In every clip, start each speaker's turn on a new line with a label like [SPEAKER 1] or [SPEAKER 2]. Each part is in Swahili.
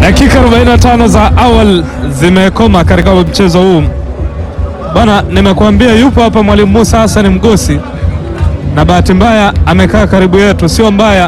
[SPEAKER 1] Dakika 45 za awal zimekoma katika mchezo huu bwana. Nimekuambia yupo hapa mwalimu Musa Hassan Mgosi, na bahati mbaya amekaa karibu yetu, sio mbaya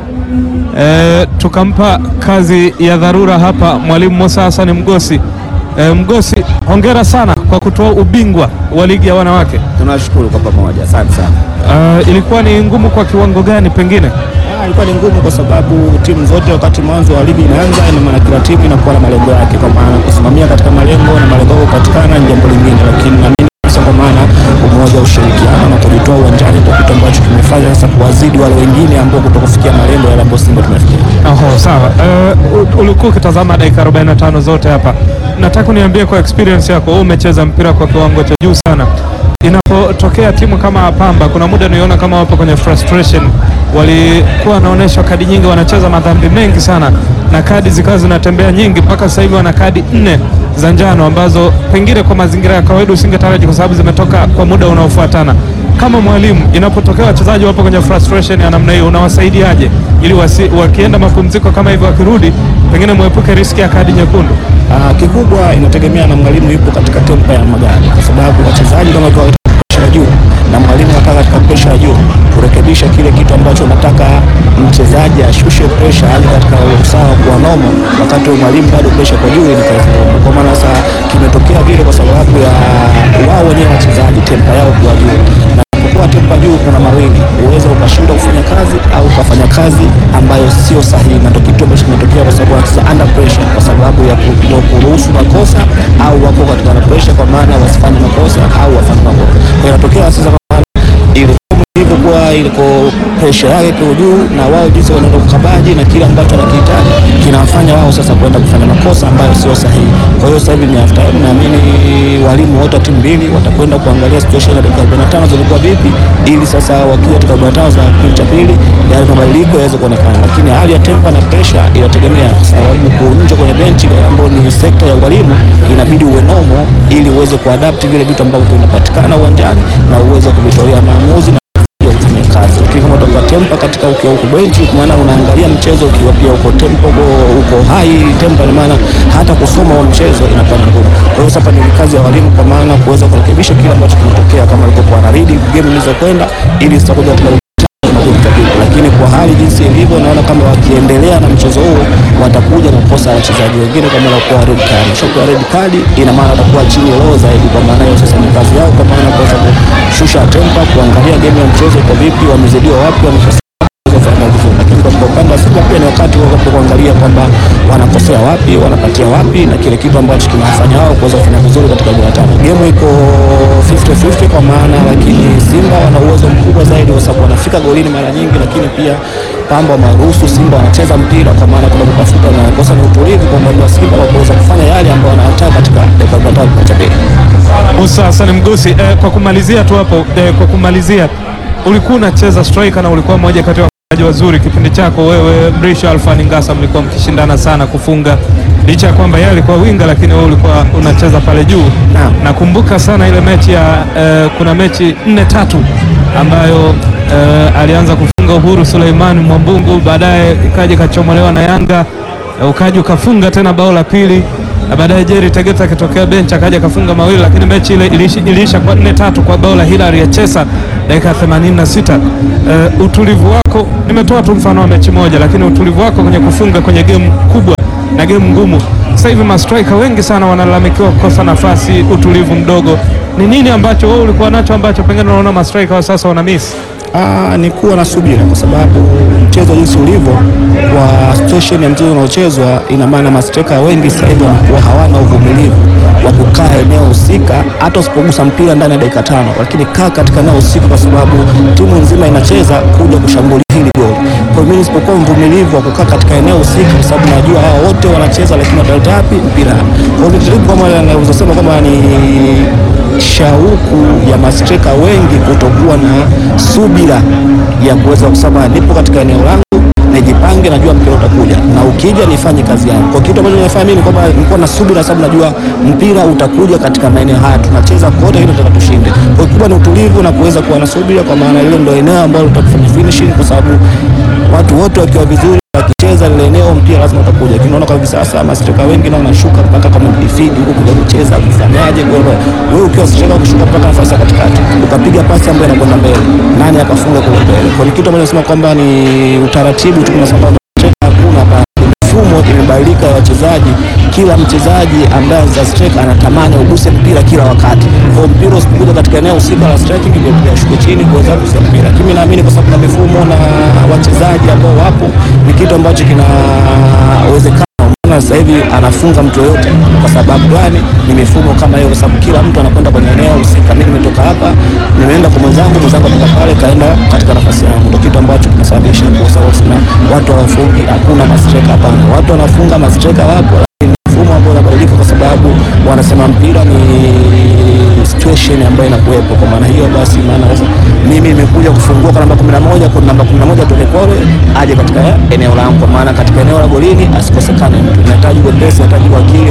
[SPEAKER 1] e, tukampa kazi ya dharura hapa mwalimu Musa Hassan Mgosi. E, Mgosi, hongera sana kwa kutoa ubingwa wa ligi ya wanawake.
[SPEAKER 2] Tunashukuru kwa pamoja, asante sana.
[SPEAKER 1] Uh, ilikuwa ni ngumu kwa kiwango gani pengine?
[SPEAKER 2] Ah, ilikuwa ni ngumu kwa sababu timu zote wakati mwanzo wa ligi inaanza, ina maana kila timu inakuwa na malengo yake, kwa maana kusimamia katika malengo na malengo yako kupatikana ni jambo lingine, lakini naamini kabisa kwa maana umoja, ushirikiano na kujitoa uwanjani ndio kitu ambacho kimefanya sasa kuwazidi wale wengine ambao kutokufikia malengo yale ambayo Simba tumefikia.
[SPEAKER 1] Oho, sawa. Uh, ulikuwa ukitazama dakika 45 zote hapa, nataka uniambie kwa experience yako, wewe umecheza mpira kwa kiwango cha juu sana. Inapotokea timu kama Pamba, kuna muda niona kama wapo kwenye frustration, walikuwa wanaonyesha kadi nyingi, wanacheza madhambi mengi sana na kadi zikawa zinatembea nyingi, mpaka sasa hivi wana kadi nne za njano ambazo pengine kwa mazingira ya kawaida usingetaraji kwa sababu zimetoka kwa muda unaofuatana. Kama mwalimu, inapotokea wachezaji wapo kwenye frustration ya namna hiyo, unawasaidiaje ili wasi, wakienda mapumziko kama hivyo, wakirudi pengine mwepuke riski ya kadi nyekundu?
[SPEAKER 2] Ah, kikubwa inategemea na mwalimu yupo katika tempo ya magari, kwa sababu wachezaji kama kwa presha ya juu na mwalimu akaa katika presha ya juu, kurekebisha kile kitu ambacho unataka mchezaji ashushe presha hadi katika usawa kuwa nomo, wakati wa mwalimu bado presha kwa juu ni kazi ngumu. Kwa maana sasa kimetokea vile kwa sababu ya wao wenyewe wachezaji tempa yao kuwa juu na kwa tempa juu kuna mawili, uweza ukashindwa kufanya kazi au ukafanya kazi ambayo sio sahihi, na ndio kitu ambacho kimetokea kwa sababu wanacheza under pressure, kwa sababu ya ku- kuruhusu makosa au wako katika under pressure, kwa maana wasifanye makosa au wafanye makosa. Kwa hiyo inatokea sasa kwa maana ile ilivyokuwa iliko presha yake kwa juu, na wao jinsi wanaenda kukabaji na kile ambacho wanakihitaji kinawafanya wao sasa kwenda kufanya makosa ambayo sio sahihi. Kwa hiyo sasa hivi ni after time, naamini walimu wote wa timu mbili watakwenda kuangalia situation ya dakika 45 zilikuwa vipi, ili sasa wakija dakika 45 za kipindi cha pili yale mabadiliko yaweze kuonekana, lakini hali ya tempa na presha inategemea sababu kuunja kwenye benchi ambayo ni sekta ya walimu, inabidi uwe nomo ili uweze kuadapt vile vitu ambavyo vinapatikana uwanjani na uweze kuvitolea maamuzi na ya kufanya kazi. Lakini kama utakuwa tempa katika ukiwa huko benchi, kwa maana unaangalia mchezo ukiwa pia uko tempo uko high tempo, ni maana hata kusoma wa mchezo inakuwa ni ngumu. Kwa hiyo sasa ni kazi ya walimu, kwa maana kuweza kurekebisha kile ambacho kinatokea kama ilivyokuwa na read game ilizokwenda, ili zitakuja katika makundi kabisa. Lakini kwa hali jinsi ilivyo, naona kama wakiendelea na mchezo huo watakuja na kukosa wachezaji wengine kama wanakuwa red card. Shakuwa red card, ina maana watakuwa chini low zaidi. Kwa maana hiyo sasa ni kazi yao, kwa maana kuweza kushusha tempa, kuangalia game ya mchezo iko vipi, wamezidiwa wapi, wamesha kufanya vizuri, lakini katika upande wa Simba pia ni wakati wa kuangalia kwamba wanakosea wapi, wanapatia wapi, na kile kitu ambacho kinawafanya wao kuweza kufanya vizuri katika goli tano. Game iko 50-50 kwa maana, lakini Simba wana uwezo mkubwa zaidi kwa sababu wanafika golini mara nyingi, lakini pia Pamba wameruhusu Simba wanacheza mpira, kwa maana kuna kutafuta na kosa ni utulivu kwa upande wa Simba wa kuweza kufanya yale ambayo wanataka katika dakika 45 cha pili.
[SPEAKER 1] Musa Hassan Mgosi, eh, kwa kumalizia tu hapo eh, kwa kumalizia, ulikuwa unacheza striker na ulikuwa mmoja kati ya wachezaji wazuri kipindi chako wewe, Mrisho Alfani Ngasa, mlikuwa mkishindana sana kufunga, licha ya kwamba yeye alikuwa winga, lakini wewe ulikuwa unacheza pale juu.
[SPEAKER 2] Naam.
[SPEAKER 1] Nakumbuka sana ile mechi ya eh, kuna mechi nne tatu ambayo eh, alianza kufunga Uhuru Suleiman Mwambungu, baadaye ikaja ikachomolewa na Yanga eh, ukaja ukafunga tena bao la pili na baadaye Jerry Tegeta akitokea bench akaja akafunga mawili, lakini mechi ile iliisha, iliisha kwa nne tatu kwa bao la Hilary ya Chesa dakika 86. Uh, utulivu wako, nimetoa tu mfano wa mechi moja, lakini utulivu wako kwenye kufunga kwenye game kubwa na game ngumu. Sasa hivi mastrika wengi sana wanalalamikiwa kukosa nafasi, utulivu mdogo. Ni nini ambacho wewe ulikuwa nacho ambacho pengine unaona mastrika wa sasa wana miss?
[SPEAKER 2] Ah, ni kuwa na subira kwa sababu mchezo jinsi ulivyo kwa situation ya mchezo unaochezwa, ina maana masteka wengi sasa hivi wanakuwa hawana uvumilivu wa kukaa eneo husika, hata usipogusa mpira ndani ya dakika tano, lakini kaa katika eneo husika, kwa sababu timu nzima inacheza kuja kushambulia hili goli. Kwa hiyo mimi nisipokuwa mvumilivu wa kukaa katika eneo husika, kwa sababu najua hawa wote wanacheza, lakini wataleta wapi mpira? Kwa hiyo nijaribu kama naweza sema kama ni shauku ya mastreka wengi kutokuwa na subira ya kuweza kusema nipo katika eneo langu nijipange, najua mpira utakuja na ukija nifanye kazi yangu. Kwa kitu ambacho nimefanya mimi ni kwamba nilikuwa na subira, sababu najua mpira utakuja katika maeneo haya, tunacheza kote ili tunataka tushinde. Kwa hiyo kikubwa ni utulivu na kuweza kuwa na subira, kwa maana hilo ndio eneo ambalo tutakufanya finishing, kwa sababu watu wote wakiwa vizuri akicheza lile eneo mpira lazima utakuja, lakini unaona kwa hivi sasa mastreka wengi na wanashuka mpaka kama midfield huko kuja kucheza kufanyaje golo. Wewe ukiwa streka ukishuka mpaka nafasi ya katikati ukapiga pasi ambayo inakwenda mbele, nani akafunga kule mbele? Kwa ni kitu ambacho nasema kwamba ni utaratibu tu, tunasema kwamba streka hakuna hapa mifumo imebadilika ya wachezaji. Kila mchezaji ambaye za strike anatamani uguse mpira kila wakati, kwa mpira usipokuja katika eneo husika la striking ndio pia ashuke chini kuweza kugusa mpira. Lakini naamini kwa sababu na mifumo na wachezaji ambao wapo, ni kitu ambacho kinawezekana. Unaona sasa hivi anafunga mtu yoyote. Kwa sababu gani? Ni mifumo kama hiyo, kwa sababu kila mtu anakwenda kwenye eneo husika. Mimi nimetoka hapa, nimeenda kwa mwenzangu, mwenzangu atoka pale kaenda katika nafasi yangu, ndio kitu ambacho kinasababisha kukosa hofu na watu hawafungi. Hakuna mastreka, hapana, watu wanafunga, mastreka wapo, lakini mfumo ambao unabadilika kwa sababu wanasema mpira ni situation ambayo inakuwepo. Kwa maana hiyo basi, maana sasa mimi nimekuja kufungua kwa namba 11 kwa namba 11 Tone Kole aje katika eneo langu, kwa maana katika eneo la golini asikosekane mtu. Inahitaji wepesi, inahitaji wakili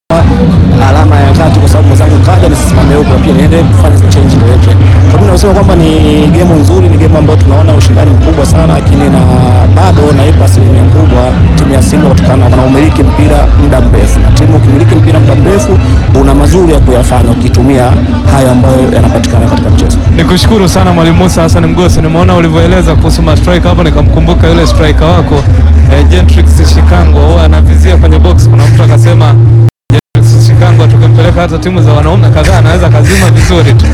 [SPEAKER 2] alama ya kati kwa sababu mwenzangu kaja nisisimame huko pia niende kufanya change direction. Kwa mimi nasema kwamba ni game nzuri, ni game ambayo tunaona ushindani mkubwa sana, lakini na bado naipa asilimia kubwa timu ya Simba kutokana na umiliki mpira muda mrefu, na timu ukimiliki mpira muda mrefu una mazuri ya kuyafanya ukitumia hayo ambayo yanapatikana katika mchezo.
[SPEAKER 1] Nikushukuru sana Mwalimu Musa Hassan Mgosi, nimeona ulivyoeleza kuhusu ma striker hapo, nikamkumbuka yule striker wako eh, Gentrix Shikango, huwa anavizia kwenye box. Kuna mtu akasema Gentrix Shikango tukimpeleka hata timu za wanaume kadhaa anaweza kazima vizuri tu.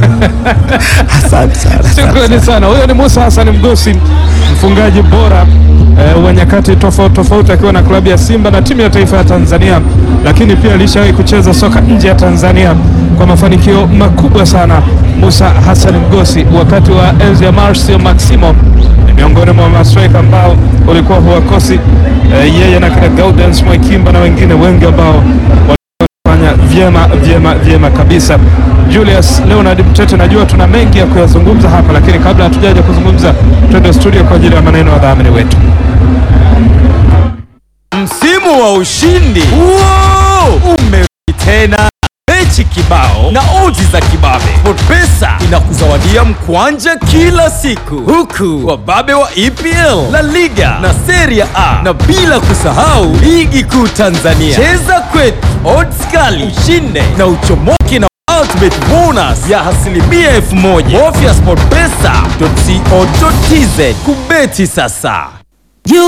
[SPEAKER 2] Asante sana.
[SPEAKER 1] Shukrani sana. Huyo ni Musa Hassan Mgosi, mfungaji bora eh, wa nyakati tofauti tofauti, akiwa na klabu ya Simba na timu ya taifa ya Tanzania, lakini pia alishawahi kucheza soka nje ya Tanzania kwa mafanikio makubwa sana. Musa Hassan Mgosi wakati wa enzi ya Marcio Maximo ni miongoni mwa mastrika ambao ulikuwa huwakosi eh, yeye na kina Gaudens Mwekimba na wengine wengi ambao fanya vyema vyema vyema kabisa. Julius Leonard Mtete, najua tuna mengi ya kuyazungumza hapa, lakini kabla hatujaja kuzungumza, twende studio kwa ajili ya maneno ya wadhamini wetu.
[SPEAKER 3] Msimu wa ushindi Wow! umerudi tena, mechi kibao na odds za kibabe. SportPesa inakuzawadia mkwanja kila siku, huku wababe wa EPL, La Liga na Serie A, na bila kusahau ligi kuu Tanzania. Cheza kwetu, odds kali, ushinde na uchomoke na ultimate bonus ya asilimia elfu moja. Bofya sportpesa.co.tz kubeti sasa.